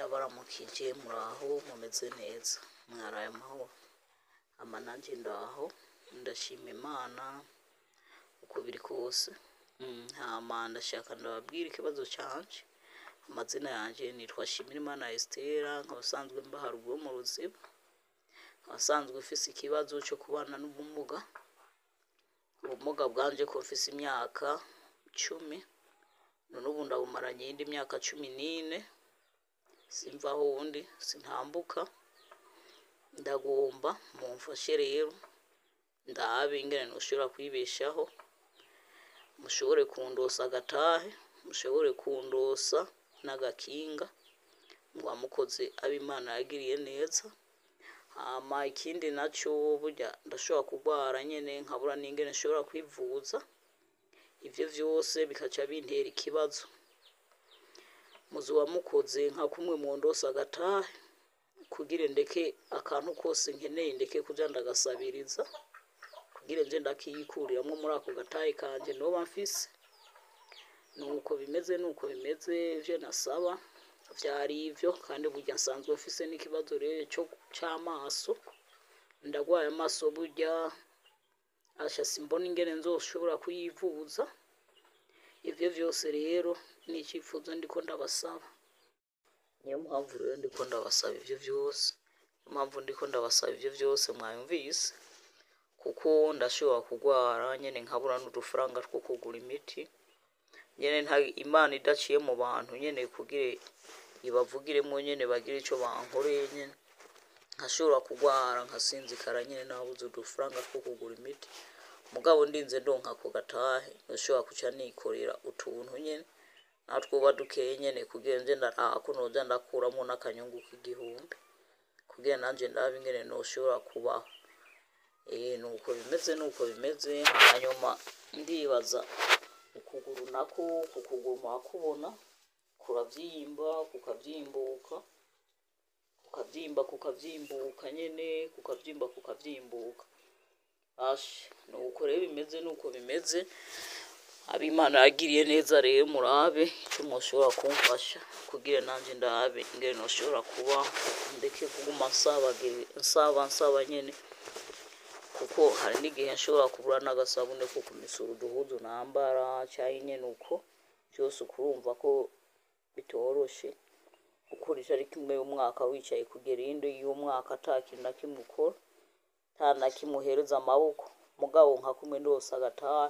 ndabaramukije muraho mumeze neza mwaraye amahoro ama nanjye ndaho ndashima imana uko biri kose Mm, hama ndashaka ndababwira ikibazo canje amazina yanjye nitwa Shimirimana Estera nkaba asanzwe mba haruguru mu ruziba nkaba asanzwe mfise ikibazo cyo kubana n'ubumuga ubumuga bwanje ko mfise imyaka cumi none ubu ndabumaranye iyindi myaka cumi n'ine simva aho undi sintambuka ndagomba mumfashe rero ndabe ingene noshobora kwibeshaho mushobore kundosa agatahe mushobore kundosa n'agakinga muba mukoze abo imana yagiriye neza hama ikindi naco burya ndashobora kurwara nyene nkabura n'ingene nshobora kwivuza ivyo vyose bikaca bintera ikibazo muzuba mukoze nka kumwe mundosa agatahe kugira ndeke akantu kose nkeneye ndeke kuja ndagasabiriza kugira nje ndakiyikuriramwo muri ako gatahe kanje noba mfise nuko bimeze nuko bimeze ivyo nasaba vyari ivyo kandi burya nsanzwe mfise n'ikibazo rero co c'amaso ndagwaye amaso burya asha simbona ingene nzoshobora kuyivuza ivyo vyose rero ni icifuzo ndiko ndabasaba niyo mpamvu rero ndiko ndabasaba ivyo vyose niyo mpamvu ndiko ndabasaba ivyo vyose mwayumvise kuko ndashobora kurwara nyene nkabura n'udufaranga two kugura imiti nyene nta imana idaciye mu bantu nyene kugira ibavugiremwo nyene bagire ico bankoreye nyene nkashobora kurwara nkasinzikara nyene nabuze udufaranga two kugura imiti mugabo ndinze ndonka ako gatahe nashobora kuca nikorera utuntu nyene natwoba dukeye nyene kugira nje ndaraha ko noja ndakuramwo n'akanyungu k'igihumbi kugira nanje ndabe ingene noshobora kubaho eh nuko bimeze nuko bimeze hanyuma ndibaza ukuguru nako ku kuguru mwakubona kuravyimba kukavyimbuka kukavyimba kukavyimbuka nyene kukavyimba kukavyimbuka ashe nuko rero bimeze nuko bimeze abimana yagiriye neza rero murabe icyo mushobora kumfasha kugira nanje ndabe ingene noshobora kuba ndeke kuguma nsabagiri- nsaba nsaba nyene kuko hari n'igihe nshobora kubura n'agasabune ko kumesura uduhuzu nambara canke nyene uko vyose ukurumva ko bitoroshe gukora itariki imwe y'umwaka wicaye kugera iyindi y'umwaka ata kintu na kimwe ukora nta na kimwe uhereza amaboko mugabo nka kumwe ndose agatahe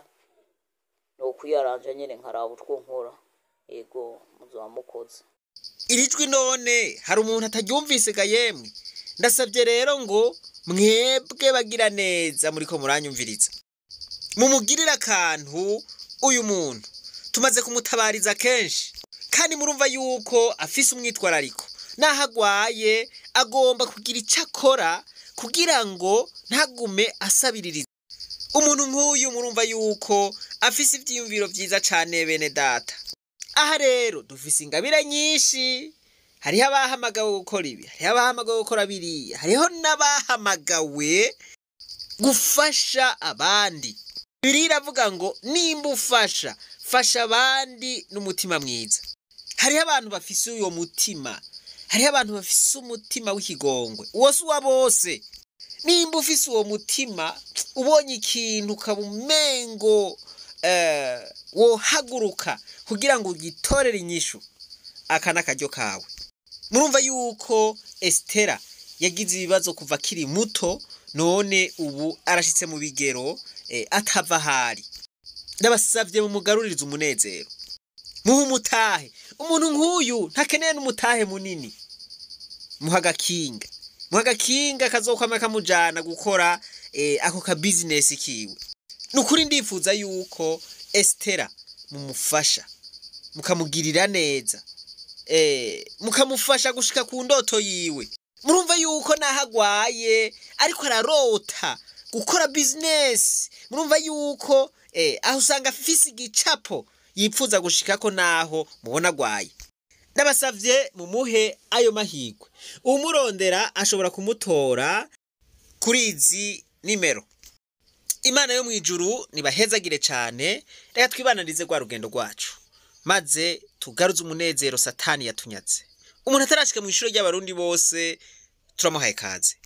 no kuyaranja nyene nkaraba utwo nkora yego muzoba mukoze iri jwi none hari umuntu ataryumvise ga yemwe ndasabye rero ngo mwebwe bagira neza muriko muranyumviriza mumugirire akantu uyu muntu tumaze kumutabariza kenshi kandi murumva yuko afise umwitwarariko naho agwaye agomba kugira icyo akora kugira ngo ntagume asabiririza umuntu nk'uyu murumva yuko afise ivyiyumviro vyiza cane bene data aha rero dufise ingabire nyinshi hariho abahamagawe gukora ibi hariho abahamagawe gukora biriya hariho n'abahamagawe gufasha abandi biriya iravuga ngo nimba ufasha fasha abandi n'umutima mwiza hariho abantu bafise uyo mutima hariho abantu bafise umutima w'ikigongwe uwo si uwa bose nimba ufise uwo mutima ubonye ikintu ukaba umengo eh, wohaguruka kugira ngo ugitorere inyishu aka ni akaryo kawe murumva yuko esitera yagize ibibazo kuva akiri muto none ubu arashyitse mu bigero eh, atava ahari ndabasabye mumugaruririze umunezero muhe umutahe umuntu nk'uyu ntakeneye n'umutahe munini muha agakinga muha agakinga kazokwama kamujana gukora eh, ako ka bizinesi kiwe ni ukuri ndifuza yuko esitera mumufasha mukamugirira neza eh, mukamufasha gushika ku ndoto yiwe murumva yuko naho agwaye ariko ararota gukora bizinesi murumva yuko eh, aho usanga afise igicapo yipfuza gushikako naho mubona agwaye ndabasavye mumuhe ayo mahigwe umurondera ashobora kumutora kuri izi nimero imana yo mu ijuru nibahezagire cyane reka twibananize rwa rugendo rwacu maze tugaruze umunezero satani yatunyatse umuntu atarashika mu ishuri ry'abarundi bose turamuhaye kaze